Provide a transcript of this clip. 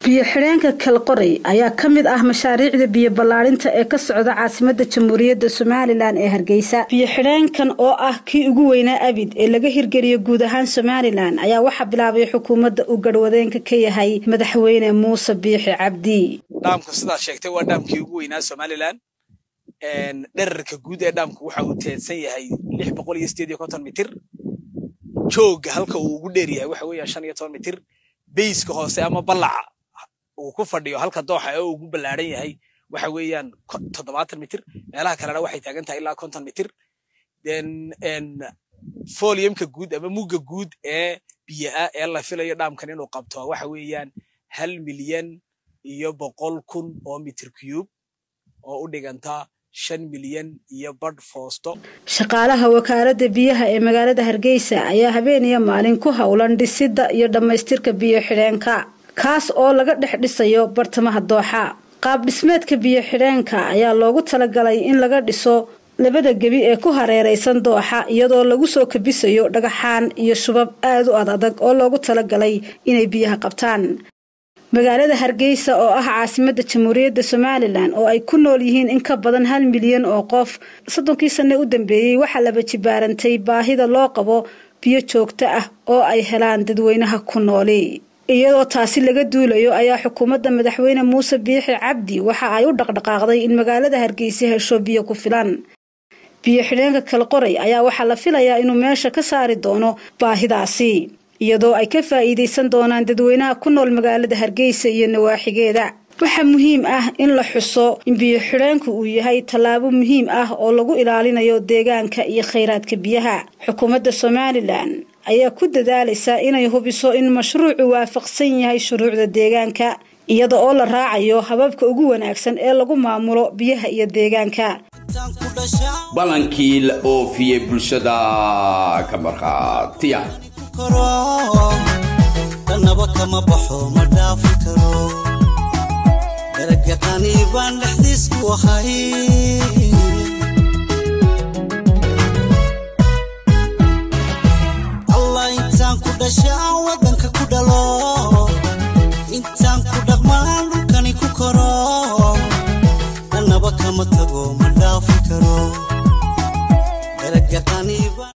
biyo-xidheenka kalqorey ayaa ka mid ah mashaariicda biyo ballaadhinta ee ka socda caasimada jamhuuriyadda somalilan ee hargeysa biyo-xidheenkan oo ah kii ugu weynaa abid ee laga hirgeliyo guud ahaan somalilan ayaa waxaa bilaabay xukuumadda uu garhwadeenka ka yahay madaxweyne muuse biixi cabdi dhaamka sidaad sheegtay waa dhaamkii ugu weynaa somalilan dherarka guud ee dhaamku waxa uu teedsan yahay lix boqol iyo sideed iyo konton mitir jooga halka uu ugu dheer yahay waxa weeyaan shan iyo toban mitir beyska hoose ama ballaca uu ku fadhiyo halka dooxa ee uu ugu ballaadhan yahay waxa weeyaan toddobaatan mitir meelaha kalena waxay taagan tahay ilaa konton mitir foliumka guud ama mugga guud ee biyaa ee la filayo dhaamkan inuu qabto waxa weeyaan hal milyan iyo boqol kun oo mitir cube oo u dhiganta shan milyan iyo badh foosto shaqaalaha wakaaladda biyaha ee magaalada hargeysa ayaa habeen iyo maalin ku howlan dhisidda iyo dhammaystirka biyo-xidheenka kaas oo laga dhex dhisayo bartamaha dooxa qaab dhismeedka biyo-xidheenka ayaa loogu talagalay in laga dhiso labada gebi ee ku hareeraysan dooxa iyadoo lagu soo kabisayo dhagaxaan iyo shubab aad u ad adag oo loogu talagalay inay biyaha qabtaan magaalada hargeysa oo ah caasimadda jamhuuriyadda somalilan oo ay ku nool yihiin in ka badan hal milyan oo qof soddonkii sanne u dambeeyey waxaa laba jibaarantay baahida loo qabo biyo joogto ah oo ay helaan dadweynaha ku nooli iyadoo taasi laga duulayo ayaa xukuumadda madaxweyne muuse biixi cabdi waxa ay u dhaqdhaqaaqday in magaalada hargeysa hesho biyo ku filan biyo xidheenka kalqoray ayaa waxaa la filayaa inuu meesha ka saari doono baahidaasi iyadoo ay ka faa'iidaysan doonaan dadweynaha ku nool magaalada hargeysa iyo nawaaxigeeda waxaa muhiim ah in la xuso in biyo-xidheenku uu yahay tallaabo muhiim ah oo lagu ilaalinayo deegaanka iyo khayraadka biyaha xukuumadda somalilan ayaa ku dadaalaysa inay hubiso in mashruucu waafaqsan yahay shuruucda deegaanka iyada oo la raacayo hababka ugu wanaagsan ee lagu maamulo biyaha iyo deegaanka ballankii la oofiyey bulshada ka markhaatiya dhanaba kama baxo ma dhaafi karo daragaqani baan dhexdiisku ahay allah intaan ku dhasha aan wadan